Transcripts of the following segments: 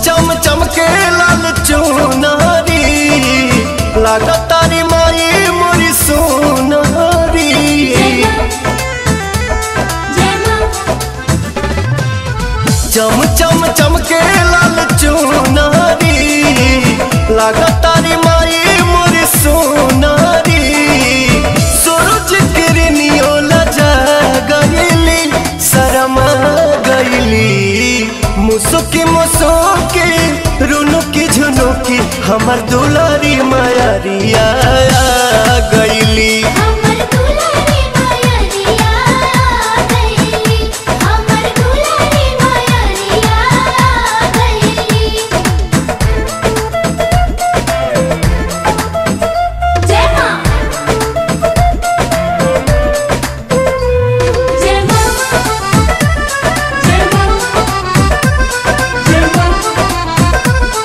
चम चमके लाल चुनारी लागतारी माई मोरी सोनारी चम चम चमके लाल चुनारी लागतारी माई मोरी सोनारी सूरज किरनियो लजा गईली शरमा गईली मुसुकी मुसुकी रुनुकी झुनुकी हमर दुलारी मायारिया गईली हमर दुलारी मायरिया गईली हमर दुलारी मायरिया गईली जय मां जय मां जय मां जय मां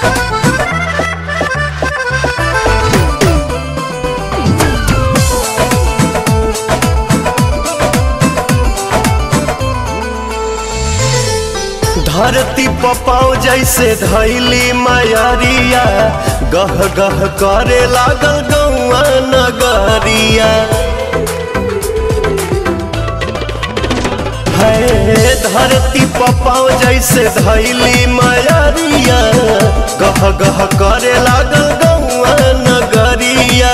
धरती पपाओ जैसे धैली मायारिया गह गह करे लागल गौआ नगरिया है धरती पपाओ जैसे धैली मायारिया गह गह करे लागल गौआ नगरिया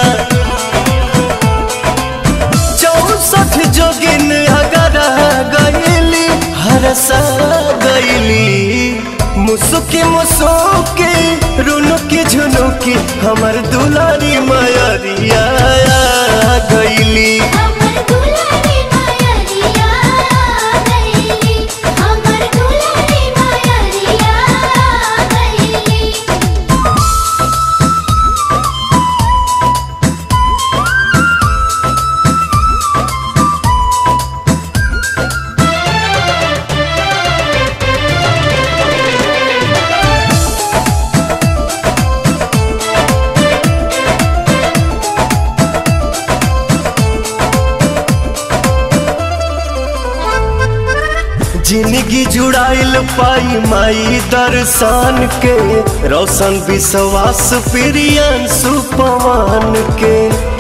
चौसठ जोगिन अगर गईली हरसा गईली मुसुकी मुसुकी रुनुकी झुनुकी हमर दुलारी मायरिया गईली हमर दुलारी मायरिया गईली हमर दुलारी मायरिया गईली जिंदगी जुड़ाइल पाई माई दर्शन के रोशन विश्वास प्रियन सुपवान के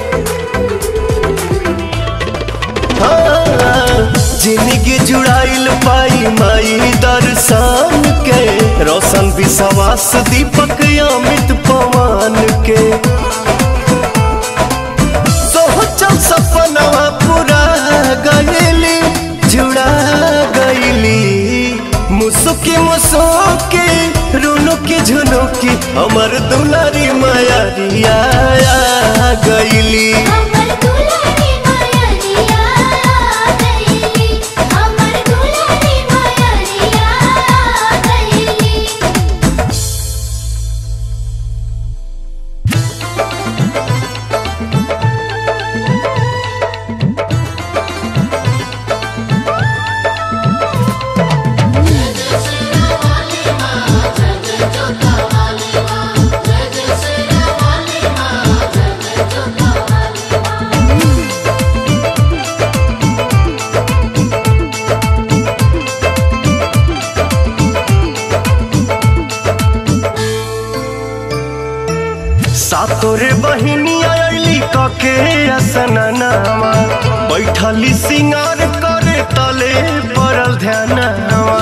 हाँ, जिंदगी जुड़ाइल पाई माई दर्शन के रोशन विश्वास दीपक अमित पवन के सोचल सपनवा पूरा गईली जुड़ा गईली मुसुकी मुसुकी रुनुकी झुनुकी हमर दुलारी मायारिया गईली हमर दुलारी मायरिया गईली हमर दुलारी मायरिया गईली सातोरे बहिनी आयली कके असननावा बैठली सिंगार करे तले पड़ल ध्यानवा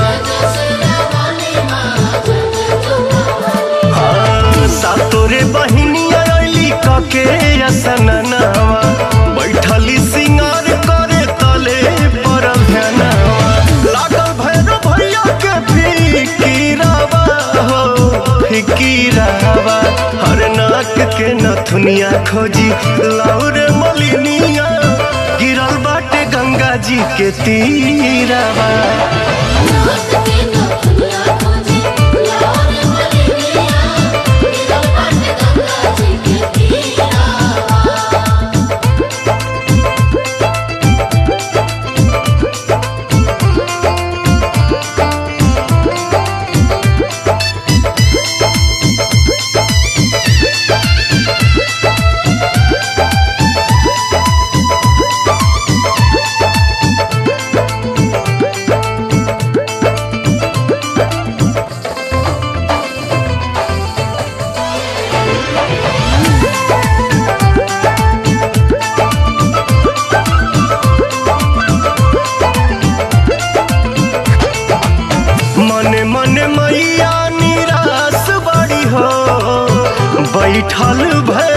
हाँ, सातोरे बहिनी आयली कके असननावा बैठली सिंगार करे तले पड़ल ध्यानवा लागल भैरव भैया के फिकीरावा हो फिकीरावा हर नाक के नथुनिया खोजी लाउर मलिनिया गिरल बाटे गंगा जी के तीरावा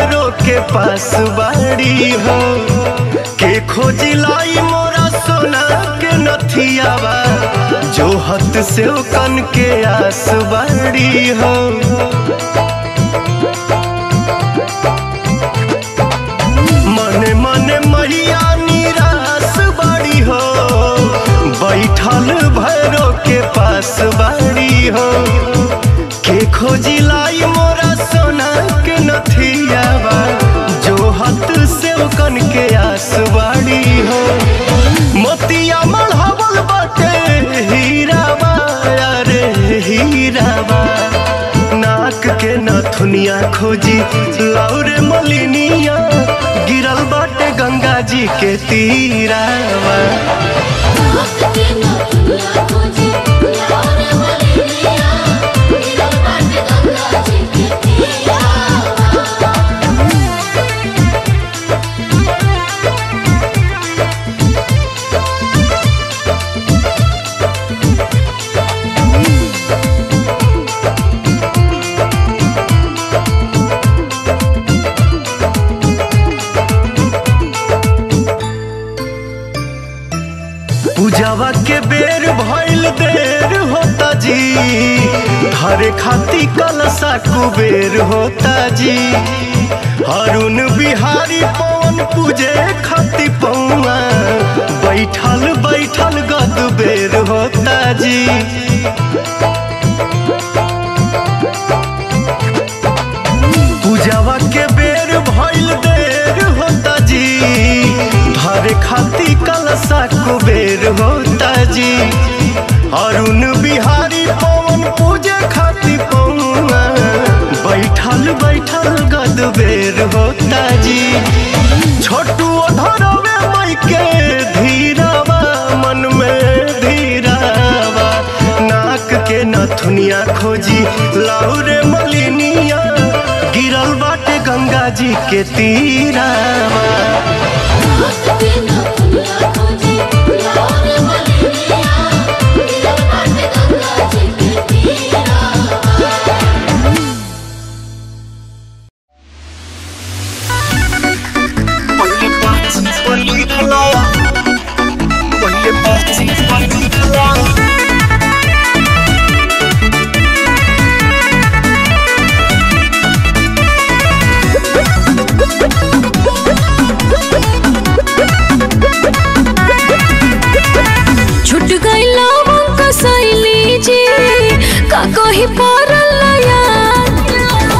भैरो के पास बाड़ी हो के खोजी लाई मोरा सोना के नथियावा जो हत से कन के आस बाड़ी हो मने मने मैया निराश बाड़ी हो बैठल भैरो के पास बाड़ी हो के खोजी लाई मोरा सोना के नथियावा जो हत से कन के आस बाड़ी हो मोतिया मढ़ावल बाटे हीराबा अरे हीराबा नाक के नथुनिया खोजी लौरे मलिनिया गिरल बाटे गंगा जी के तीरावा पूजावा के बेर भइल देर होता जी हरे खाती कलसा कुबेर होता जी हरुण बिहारी पवन पूजे खाती पौआ बैठल बैठल गद बेर होता जी पूजावा के बेर भइल देर होता जी धरे खाती कलसा कुबेर होता जी अरुण बिहारी पवन पूजे खाती पौआ बैठल बैठल गद बेर होता जी छोटू धरवे मई के धीरावा मन में धीरावा नाक के नथुनिया खोजी लाउरे मलिनिया गिरल बाटे गंगा जी के तीरावा छुट गइल कसैली जी का कही परल याद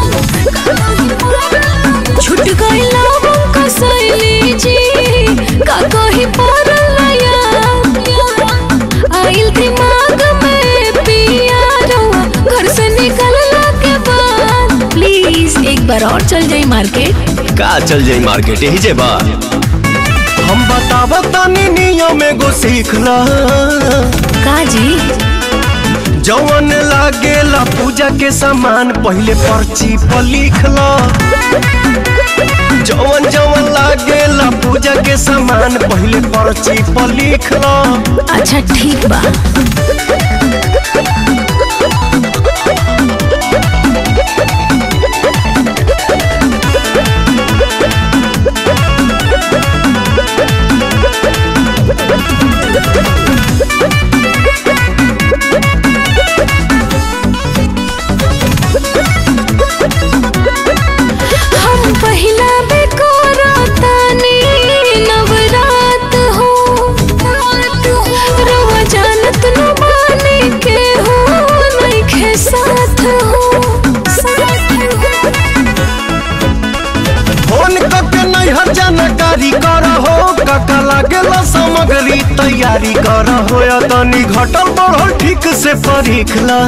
छुट गइल कसैली जी का कही परल याद आइल दिमाग में पिया रहुआ घर से निकलला के बाद प्लीज एक बार और चल जाई मार्केट का चल जाई मार्केट यही जे बा हम बतावत तानी नियम एगो सीख ला का जी जवन लागेला पूजा के सामान पहले पर्ची पर लिख ला जवन जवन लागेला पूजा के सामान पहले पर्ची पर लिख ला अच्छा ठीक बा हम पहिला बेकोरा तानी नवरात हो रवा जानत न माने के हो नइखे साथ हो फोन करके नैहर जानकारी कर हो काका लागेला सामग्री तैयारी कर हो या तनी घटल बढ़ल ठीक से परीख ला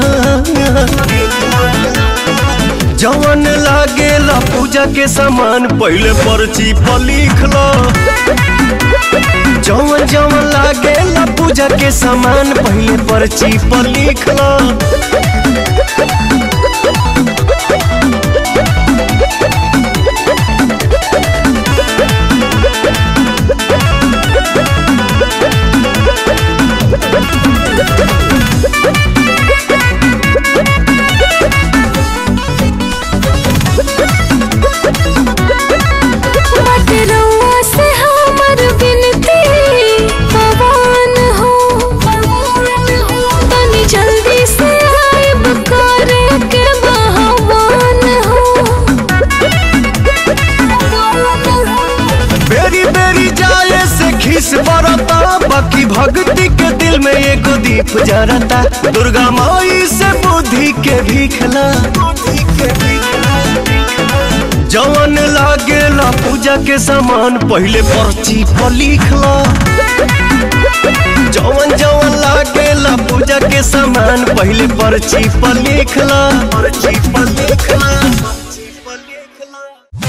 जवन लागेला पूजा के सामान पहले पर्ची पर लिख लो जवन जवन लागेला पूजा के सामान पहले पर्ची पर लिख लो खीस बरता बाकी भक्ति के दिल में एगो दीप जरता दुर्गा माई से बुद्धि के भीखला जवन लागेला पूजा के सामान पहले पर्ची पर लिखला जवन जवन लागेला पूजा के सामान पहले पर्ची पर लिखला पर्ची पर लिखला पर्ची पर लिखला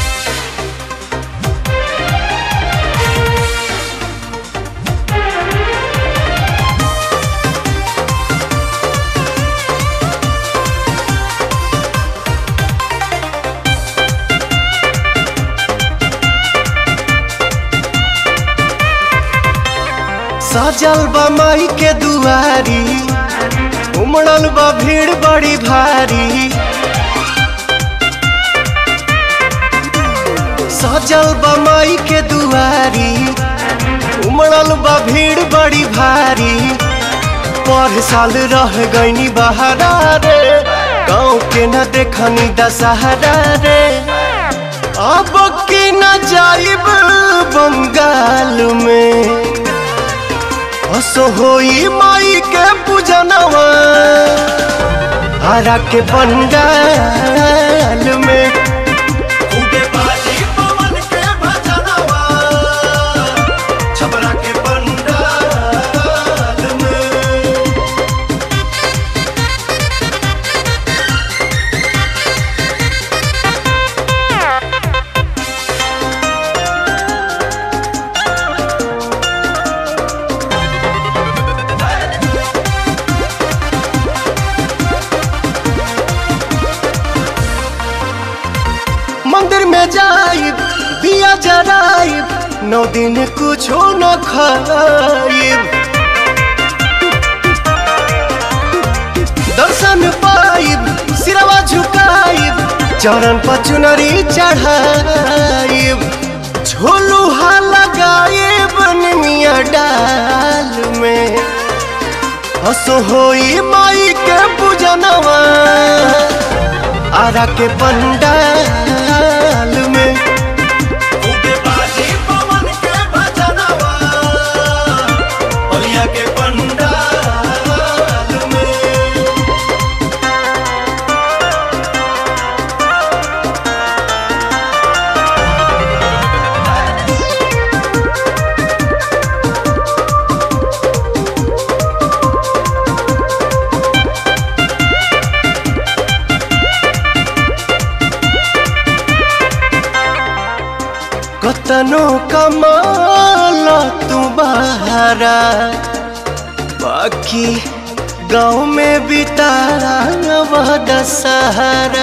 सजल बा माई के दुआरी उमड़ल बा भीड़ बड़ी भारी सजल बा माई के दुआरी उमड़ल बा भीड़ बड़ी भारी पर साल रह गईनी बहारा रे गाँव के न देखनी दशहरा रे अब की न जाइब बंगाल में असो होई माई के पूजनवा हरा के पंडाल में खूबे बाजी पवन के भजनवा छबरा के पंडाल में मंदिर में जाइब दिया जराइब नौ दिन कुछो न खाइब दर्शन पाइब सिरवा झुकाइब चरण पर चुनरी चढ़ाइब झोलुहा लगाइब निमिया डाल में हसो होई माई के पूजनवा आरा के पंडाल में खूबे बाजी पवन के भजनवा बलिया के पंडाल में कतनो कमाल तू बहारा बाकी गाँव में बितारा वह दशहरा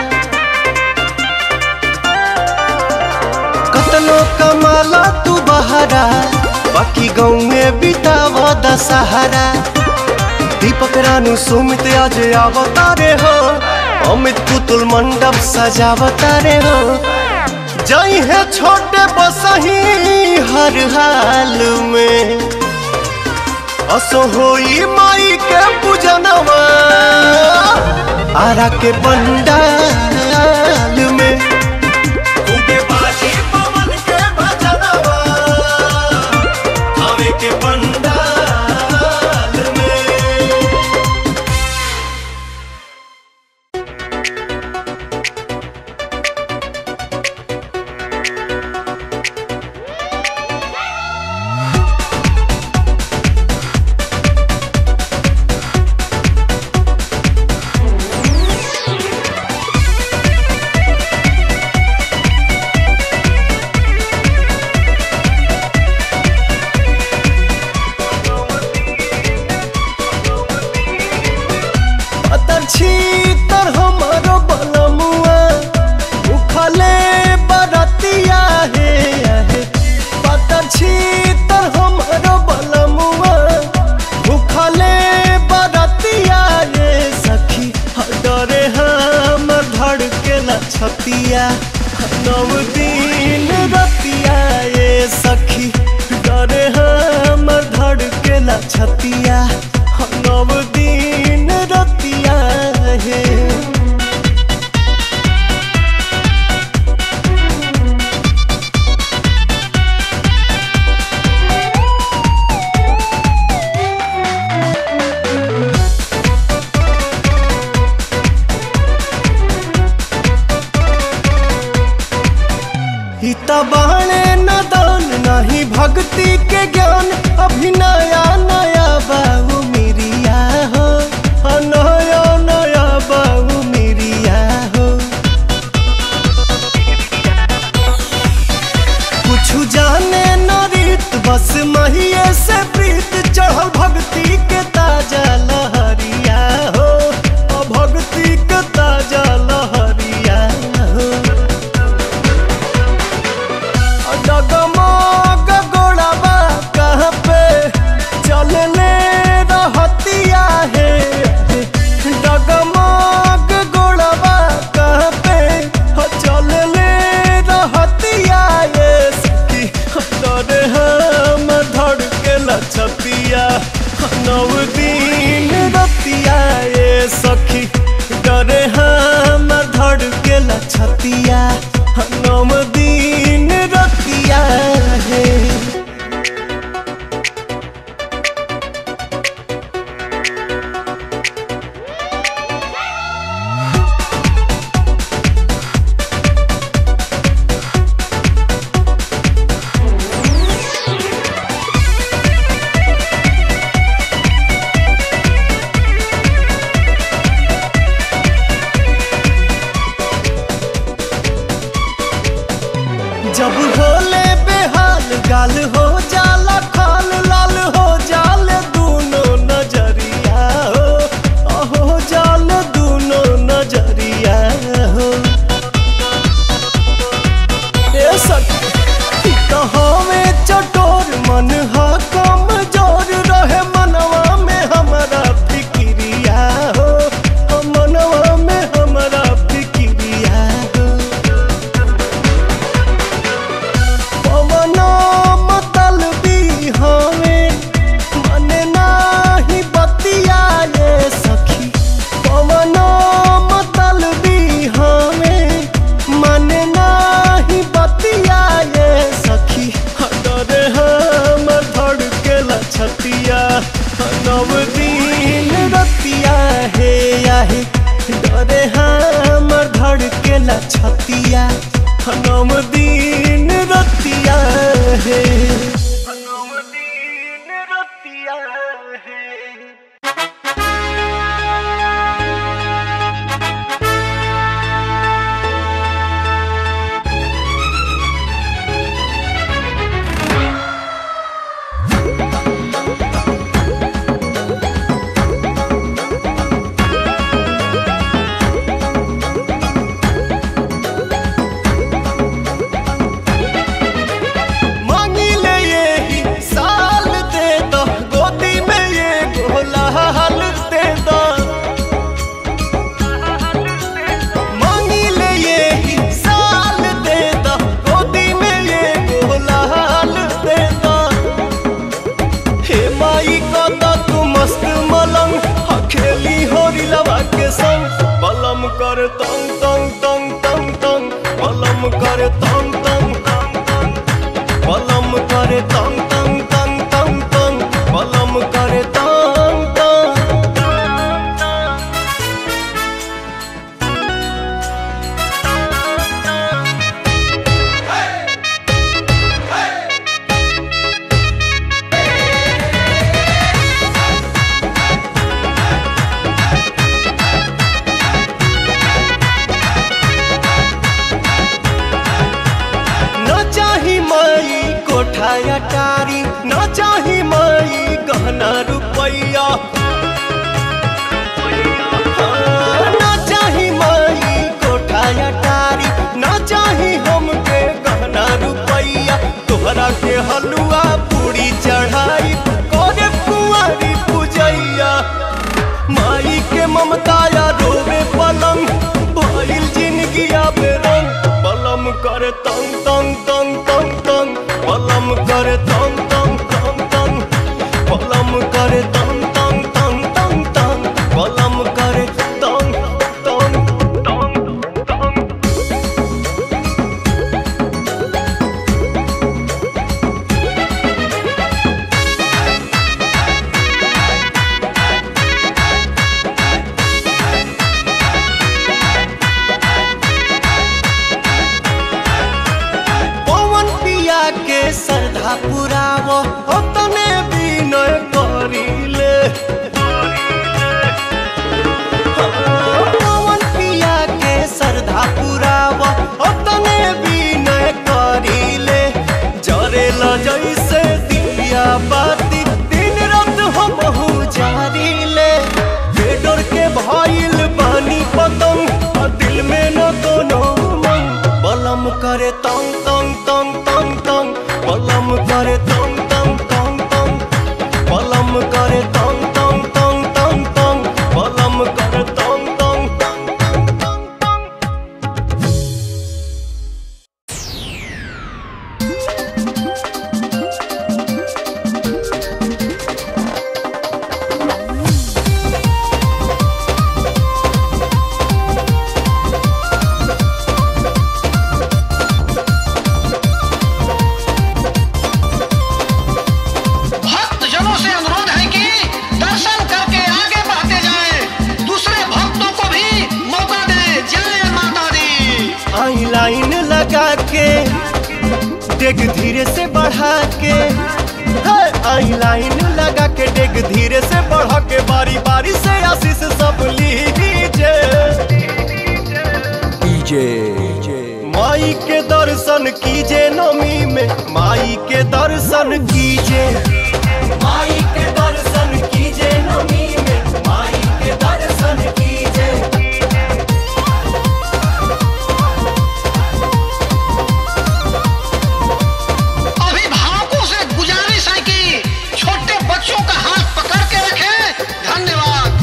कतनो कमाला तू बहारा बाकी गाँव में बितावा दशहरा दीपक रानू सुमित आज अवतारे हो अमित पुतुल मंडप सजावतारे हो जई है छोटे बसही हर हाल में असो होई माई के पूजनवा आरा के पंडाल में खूबे बाजी पवन के भजनवा आवे के पंडाल में अतर छीतर हमारो बलमुआ उखले बरतिया हे आहे पतर छीतर हमारो बलमुआ उखले बरतिया हे सखी डरे हम धड़के न छतिया नव दिन रतिया ये सखी डरे हम धड़के न छतिया नव दिन रतिया हे ई त बाणे नदान नहीं भक्ति के ज्ञान अभी नया नया बाबू मिरिया हो आ नया नया बाबू मिरिया हो कुछ जाने न रीत बस महिये से प्रीत चढ़ल भक्ति के ताजा लहरिया हो आ भक्ति के ताजा लहरिया हो डगमग गोड़ाबा कहाँ पे चलने रहतिया है डगमग गोड़ाबा कहाँ पे चलने रहतिया ये सखी डरे हम धड़ के लछतिया नव दिन रतिया ये सखी डरे हम धड़ के लछतिया नव दिन रतिया है जब होले बेहाल गाल हो जाला खाल लाल हो जाल दूनो नजरिया हो अहो जाल दूनो नजरिया हो ए सखी कहावे चटोर मन हा कमजोर रहे मनवा में हमारा फिक्रिया हो हम मनवा में हमारा फिक्रिया हो पवना मतलबी हमें मन नाही बतिया ये सखी पवना मतलबी हमें मन नाही बतिया ये सखी डरे हम धड़ के लछतिया नव दिन रतिया हे आहे डरे हम धड़ के लछतिया नव दिन रतिया है नव दिन रतिया है मांगी ले ये ही साल दे दो गोदी में ये गोला हाल दे दो मांगी ले ये ही साल दे दो गोदी में ये गोला हाल दे दो हे माई को तो तू मस्त मलंग हखेली होरी लवा के संग बलम कर तंग तंग तंग तंग तंग बलम कर तंग तंग तंग तंग बलम करे तंग तंग तंग तंग तंग बलम करे तंग तंग न चाही माई कोठा अटारी न चाही माई गहना रुपैया हाँ, न चाही माई कोठा अटारी न चाही हमके गहना रुपैया तोहरा के हलुआ पूरी चढ़ाई करे कुंवारी पूजैया माई के ममता या रोवे पलंग भइल जिंदगी आबे रंग पलम करे तंग तंग तंग तंग तंग पलम करे तंग तंग तंग तंग पलम करे तंग तंग तंग तंग तंग पलम करे तंग तंग तंग तंग श्रद्धा पुराव तने विनय करिले पवन पिया के श्रद्धा पुराव तने विनय करिले जरेल जैसे दिया बाती दिन रात हम बहु जारिले बेडर के भइल बानी पतंग आ दिल में न कोनो मन बलम करे तंग तंग तंग तंग तंग बलम करे तंग तंग तंग तंग बलम करे तंग तंग तंग तंग तंग बलम करे तंग तंग तंग तंग तंग तंग भक्त जनों से अनुरोध है कि दर्शन करके आगे बढ़ते जाएं, दूसरे भक्तों को भी मौका दें जय माता दी आई लाइन लगा के डेग धीरे से बढ़ा के है, आई लाइन लगा के डेग धीरे से बढ़ा के बारी बारी से आशीष सब लीजिए माई के दर्शन कीजिए नमी में माई के दर्शन कीजिए माई के दर्शन कीजिए नमी में माई के दर्शन कीजिए अभिभावकों से गुजारिश है कि छोटे बच्चों का हाथ पकड़ के रखें धन्यवाद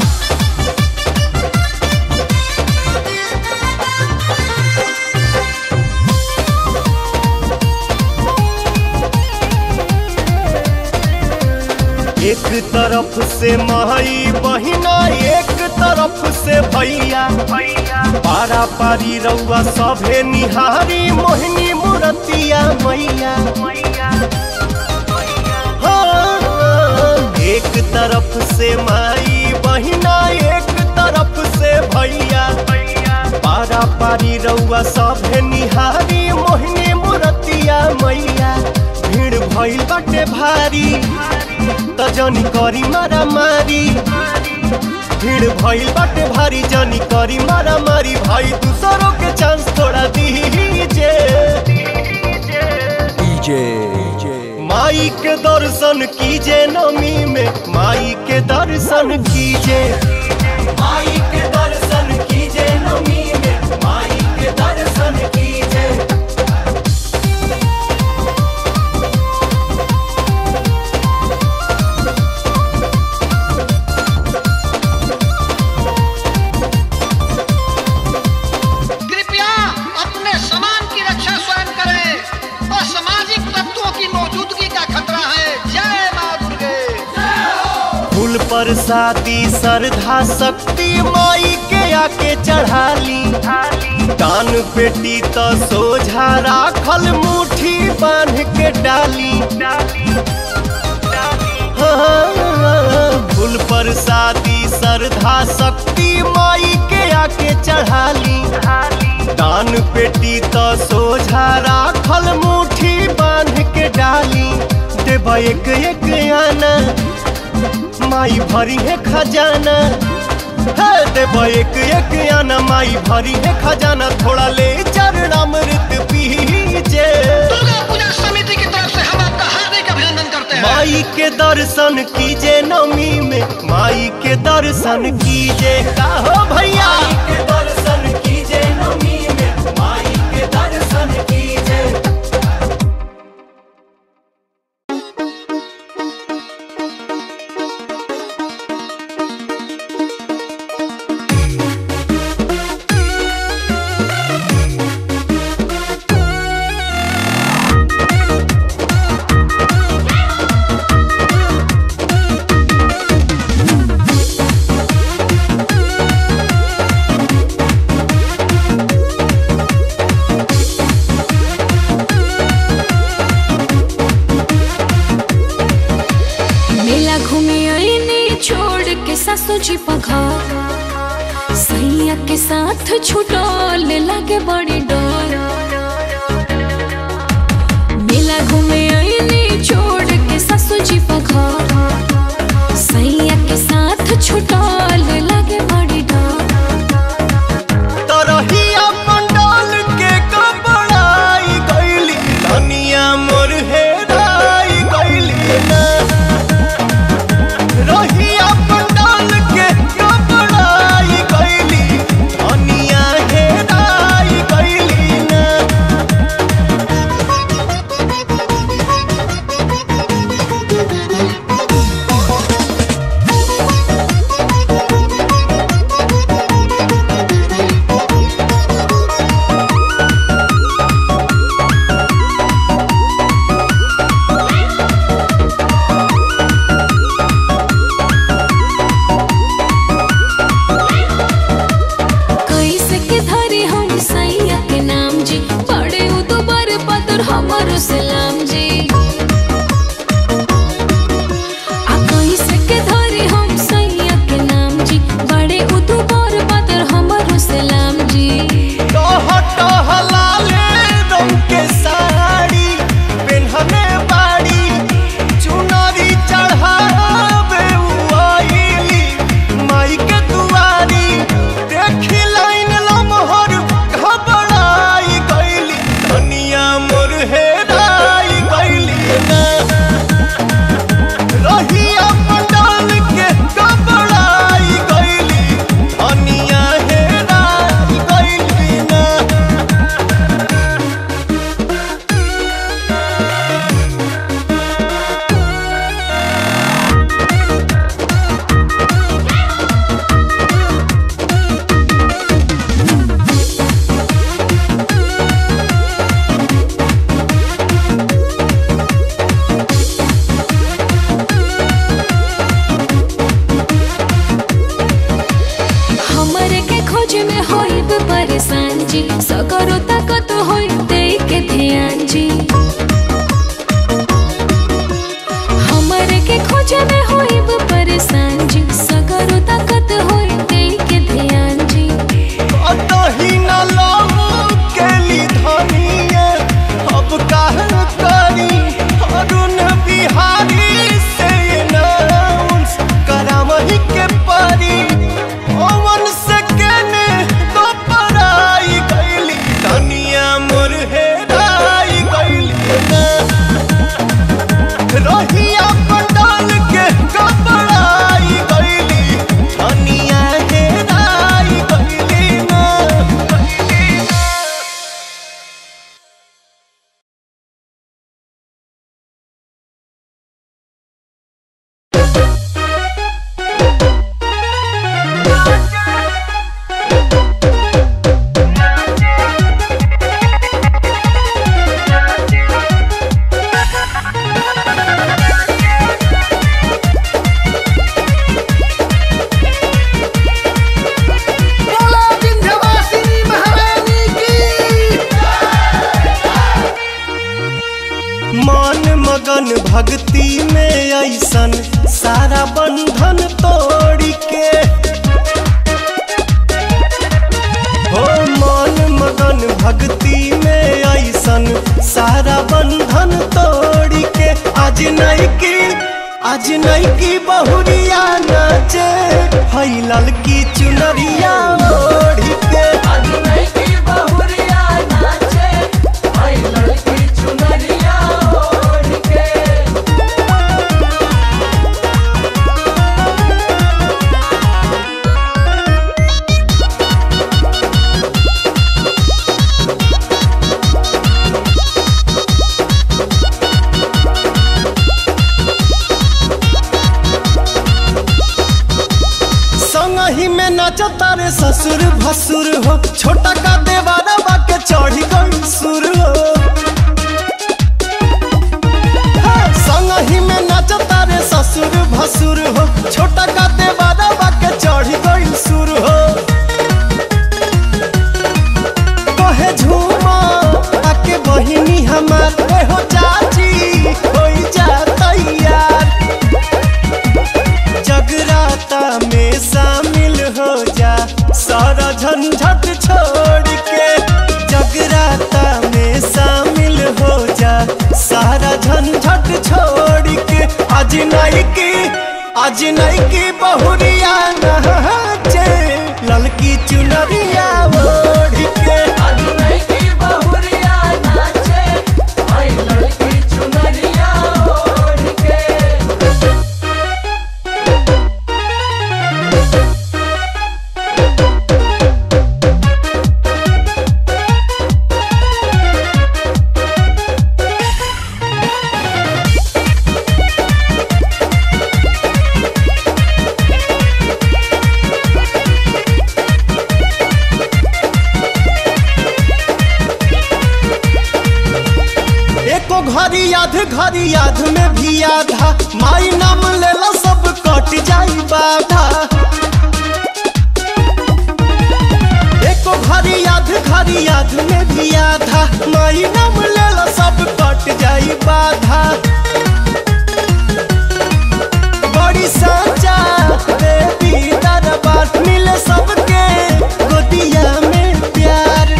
एक तरफ से माई बहिना एक तरफ से भैया पारा पारी रउआ सभे निहारी मोहिनी मुरतिया मैया हाँ, एक तरफ से माई बहिना एक तरफ से भैया पारा पारी रउआ सभे निहारी मोहिनी मुरतिया मैया भीड़ भइल बाटे भारी त जनी करी मारा मारी भीड़ भइल बाटे भारी जनी करी मारा मारी भाई दूसरों के चांस थोड़ा दीजे माई के दर्शन कीजे नमी में माई के दर्शन कीजे माई के दर्शन कीजे नमी में माई के दर्शन कीजे कृपया अपने सामान की रक्षा स्वयं करें असामाजिक तत्वों की मौजूदगी का खतरा है जय माँ दुर्गे फूल पर शादी श्रद्धा शक्ति माई के आके चढ़ाली दान पेटी तो सोझा राखल मुट्ठी बांध के डाली हाँ, फूल पर शादी श्रद्धा शक्ति माई के आके चढ़ाली दान पेटी तो सोझा राखल मुट्ठी बांध के डाली देवा एक एक आना माई भरी है खजाना है देवा एक एक आना माई भरी है खजाना थोड़ा ले चरणामृत पीजे दुर्गा पूजा समिति की तरफ से हम आपका हार्दिक अभिनंदन करते हैं माई के दर्शन कीजे नमी में माई के दर्शन कीजे का हो भैया के दर्शन कीजे नमी में माई के दर्शन कीजे मेला घूमे आईने छोड़ के सासू जी पघा सैया के साथ छुटल लागे बड़ी डर मेला घूमे आईने जी हमर के खोजे में होइब परेशान जी सगरो ताकत होई दे के ध्यान जी अतही न लाऊ केली धनिया अब काहे करी अरुण बिहारी से नाउंस करावही के परी ओवन से केने तो पराई गईली धनिया मोर हेराई गईली ना रोहिया पंडाल के कपड़ाई गईली धनिया हेराई गईली ना बोला विंध्यवासिनी महारानी की मन मगन भक्ति में ऐसन सारा बंधन तोड़ के हो मन मगन भक्ति में ऐसन सारा बंधन तोड़ के आज नहीं की आज नहीं की बहुरिया नाचे हई ललकी चुनरिया ओढ़ के संगही में नाचता रे ससुर भसुर हो छोटा का देवारा बाके चढ़ी गई सुर हो हाँ, संगही में नाचता रे ससुर भसुर हो छोटा का देवारा बाके चढ़ी गई सुर हो कहे झूमा आके बहिनी हमार ए हो चाची होई जा तैयार जगराता में शामिल हो जा सारा झंझट छोड़ के जगराता में शामिल हो जा सारा झंझट छोड़ के आज नहीं की आज नहीं की बहुरिया नाचे ललकी चुनरिया ओढ़ के एको घड़ी याद घड़ी याद में भी आधा माई नाम लेला सब कट जाई बाधा एको घड़ी याद घड़ी याद में भी आधा माई नाम लेला सब कट जाई बाधा बड़ी साचा देवी दरबार मिले सबके गोदिया में प्यार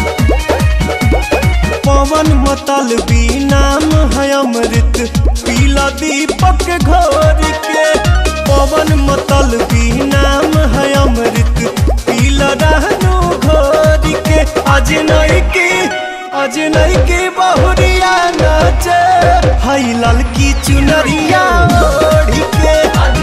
पवन मतल भी नाम है अमृत पीला दीपक घोर के पवन मतल भी नाम है अमृत पीला रहनु घोर के आज नहीं की आज नहीं की बहुरिया नाचे हई ललकी चुनरिया ओढ़ के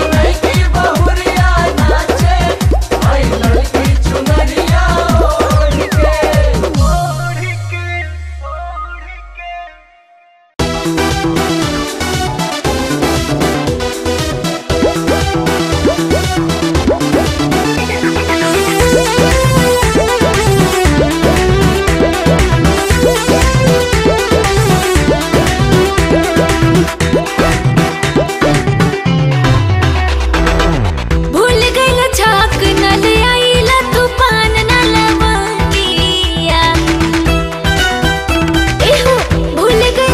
भूल गइल छाक न ले आइला तूफान न लवंगिया एहो भूल गइल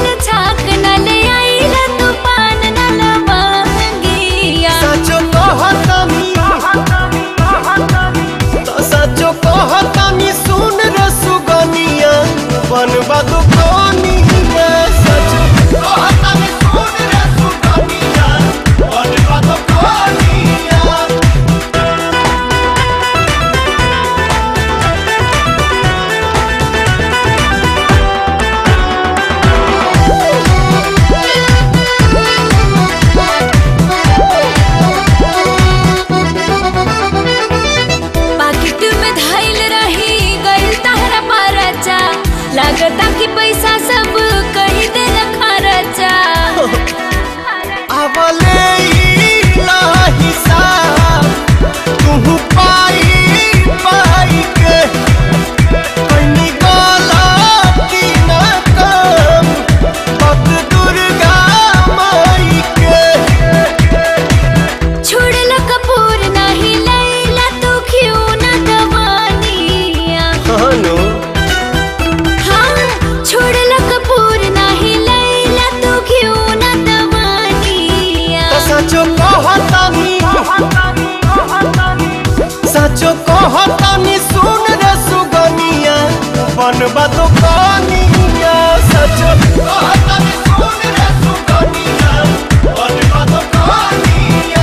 सचो कहतानी सुन रे सुगनिया बनबा तो कनिया सचो कहतानी सुन रे सुगनिया बनबा तो कनिया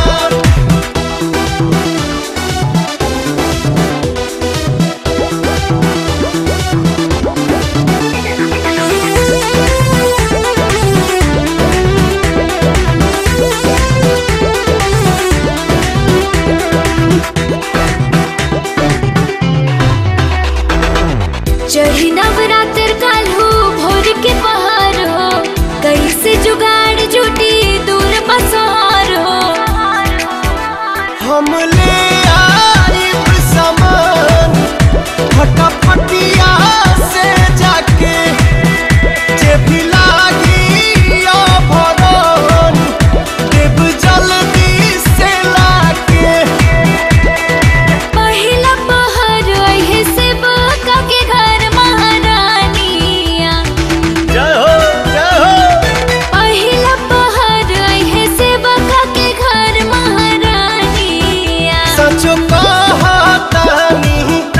चढ़ी नवरात्र काल हो भोर के पहाड़ हो कैसे जुगाड़ जुटी दूर पसार हो हम ले आइब सामान फटाफटिया से जाके जे भी लागी भगवान देव जल्दी से लाके पहिला पहर अहे से बका के घर महारानिया जय हो जय हो पहिला पहर अहे से बका के घर महारानिया सचो कहतानी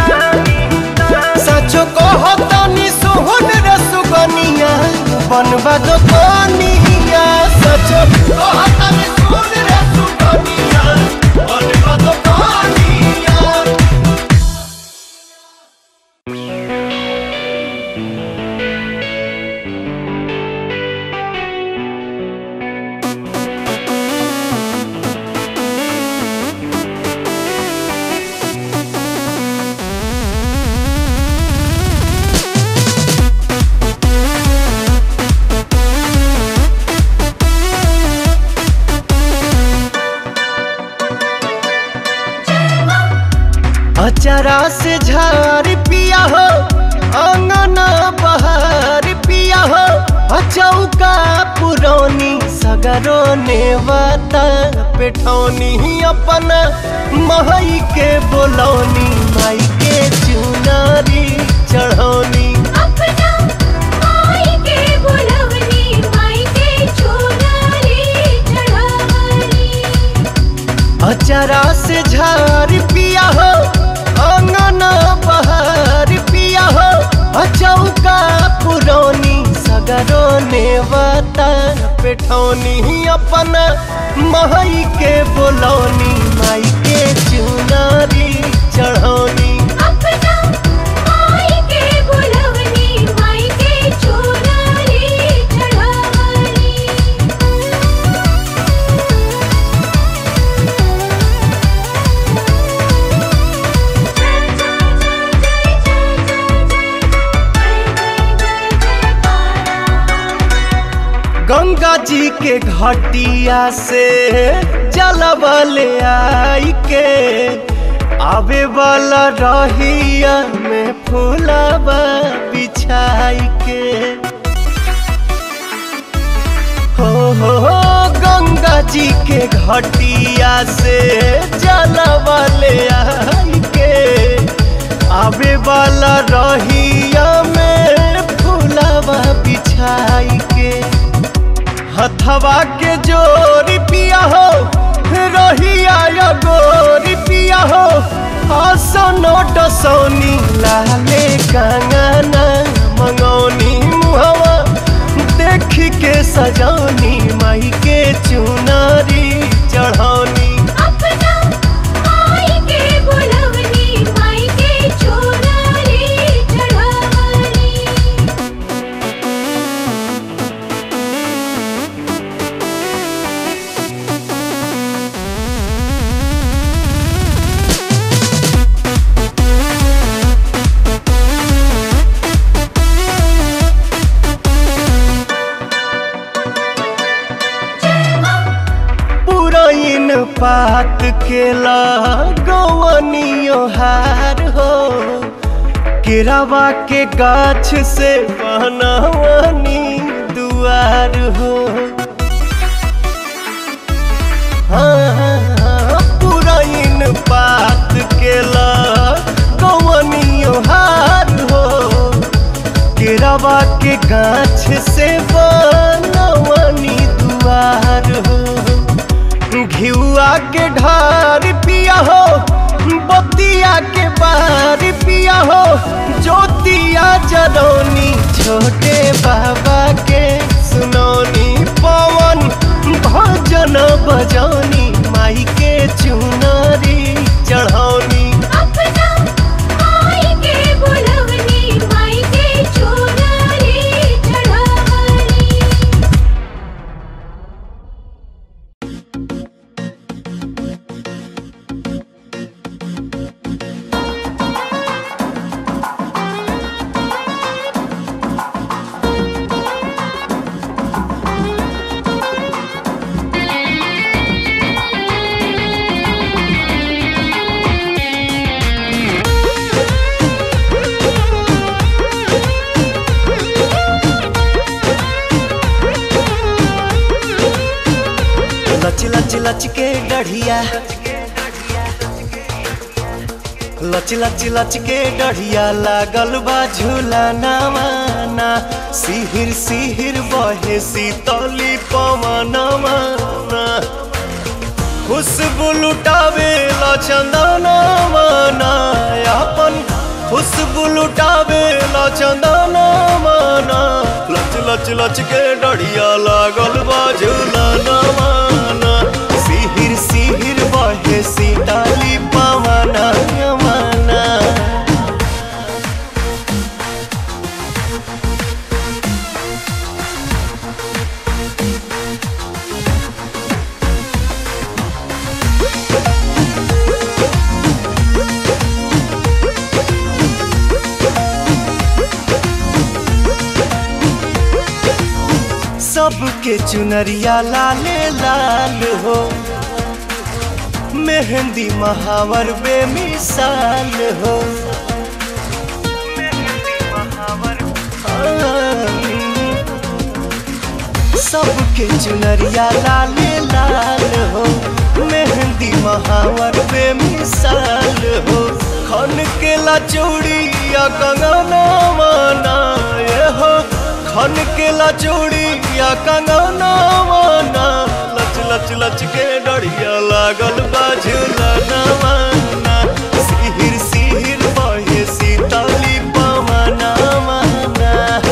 सचो कहतानी सोहन रे सुगनिया बनबा दो कनिया सचो कहतानी सोहन रे सुगनिया बनबा दो कनिया अचरा से झार पिया हो अंगना बहार पिया हो अचौका पुरौनी सगरो नेवता पेठौनी अपन महई के बोलौनी माई के चुनारी चढ़ौनी अपना माई के बुलवनी माई के चुनरी चढ़ावनी अचरा से झार पिया हो अंगना बहार पिया हो अचौका पुरौनी सगरो नेवता पेठौनी अपन महई के बोलौनी माई के चुनारी चढ़ौनी अपना माई के बुलवनी माई के चुनरी चढ़ावनी गंगा जी के घटिया से जलबले आई के आवे वाला रहिया में फूलबा बिछाई के हो हो हो गंगा जी के घटिया से जलबले आई के आवे वाला रहिया में फूलबा बिछाई के हथवा के जोरी पिया हो रहिया या गोरी पिया हो आसनो डसौनी लाले कंगना मंगौनी मुहवा देख के सजौनी माई के चुनारी चढ़ौनी अपना माई के बुलवनी माई के चुनरी चढ़ावनी पुरैन पात के लगवनियो हार हो केरावा के गाछ से बनवनी दुआर हो हाँ, पुरैन पात के लगवनियो हार हो केरावा के गाछ से बनवनी दुआर हो घिउआ के ढार लच लच लच के डढ़िया लच लच लच के डढ़िया लागल बा झूला नवाना सिहिर सिहिर बहे सीतली पवनवा खुशबू लुटावे ला चंदना माना अपन खुशबू लुटावे ला चंदना माना लच लच लच के डढ़िया लागल बा झूला नवाना सिहिर सिहिर बहे सीताली पवना यमाना सबके चुनरिया लाले लाल हो मेहंदी महावर बेमिसाल हो सबके चुनरिया लाले लाल हो मेहंदी महावर बेमिसाल हो खन के ला चूड़िया कंगना माना ये हो खन के ला चूड़िया कंगना माना लच लच लच के डढ़िया लागल बाझुला नवाना सिहिर सिहिर बहे सीताली पवना माना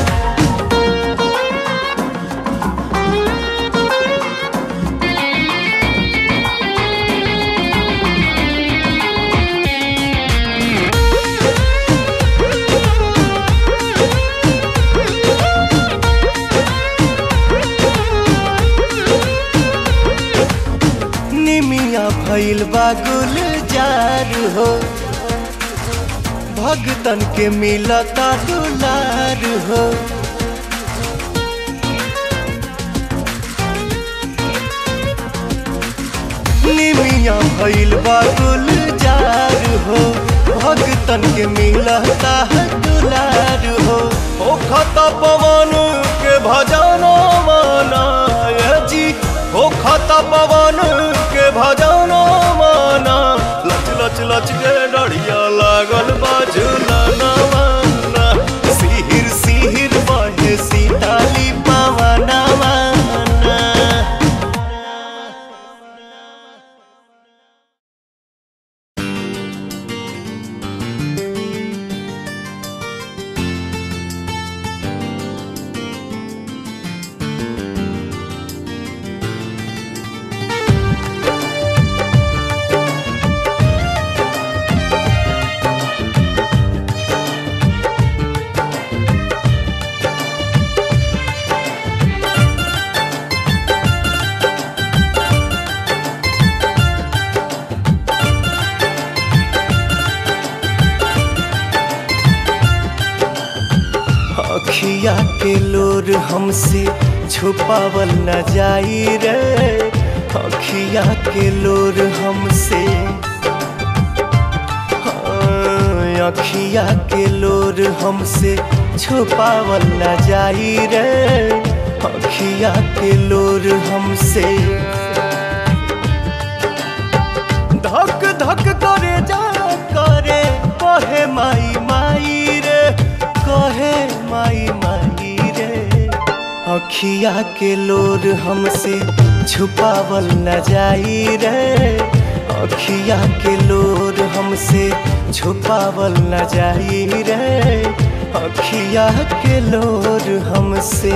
निमिया भइल बा गुलजार हो भगतन के मिलता दुलार हो निमिया भइल बा गुलजार हो भगतन के मिलता दुलार हो ओ खता पवन के भजना माना ये जी ओ खता पवन के भजना माना लच लच लच के डढ़िया लागल बाजुला नवाना सिहिर सिहिर बहे सीताली पवना माना अखिया के लोर हमसे छुपावल न जाई रे अखिया के लोर हमसे हाँ, अखिया के लोर हमसे छुपावल न जाई रे अखिया के लोर हमसे धक धक करे जा करे कहे माई माई रे कहे माई माई रे अखिया के लोर हमसे छुपावल न जाई रे अखिया के लोर हमसे छुपावल न जाई रे अखिया के लोर हमसे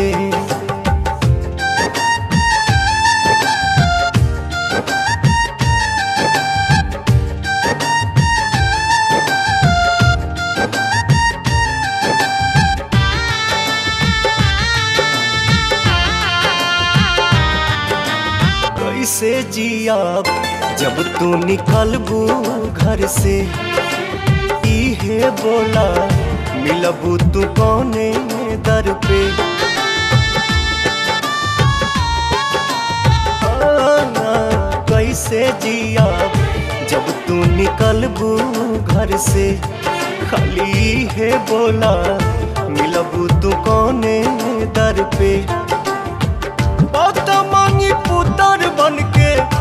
कैसे जियाब जब तू निकलबू घर से इहे बोला मिलबू तू कौने दर पे हाँ, कैसे जियाब जब तू निकलबू घर से खाली है बोला मिलबू तू कौने दर पे बात मांगी पुतर बन के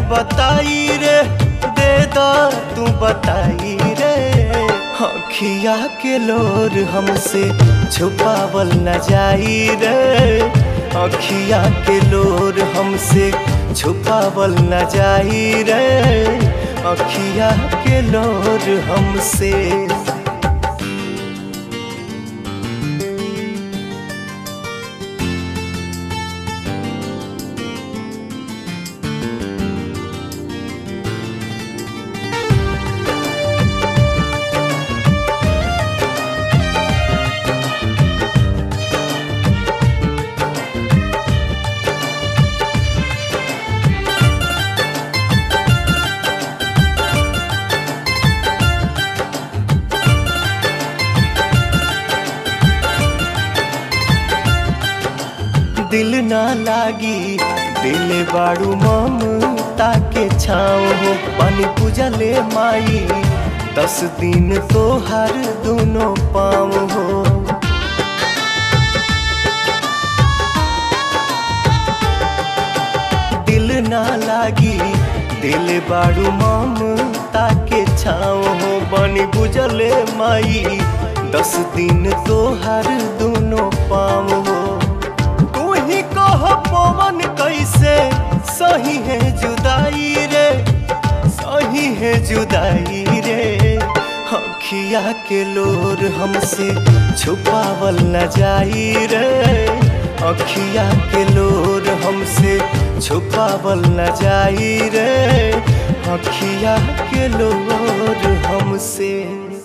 बताई रे दे दा तू बताई रे अखिया के लोर हमसे छुपावल न जाई रे अखिया के लोर हमसे छुपावल न जाई रे अखिया के लोर हमसे दिल ना लागी दिल बाड़ू ममता के छाँव हो पानी पूजा ले माई दस दिन तो हर दोनों पाँव हो दिल ना लागी दिल बाड़ू ममता के छाँव हो बनी बुझले माई दस दिन तो हर दोनों पाँव हो तू ही कह पवन कैसे सही है जुदाई रे सही है जुदाई रे अखिया के लोर हमसे छुपावल न जाई रे अखिया के लोर हमसे छुपावल न जाई रे अखिया के लोर हमसे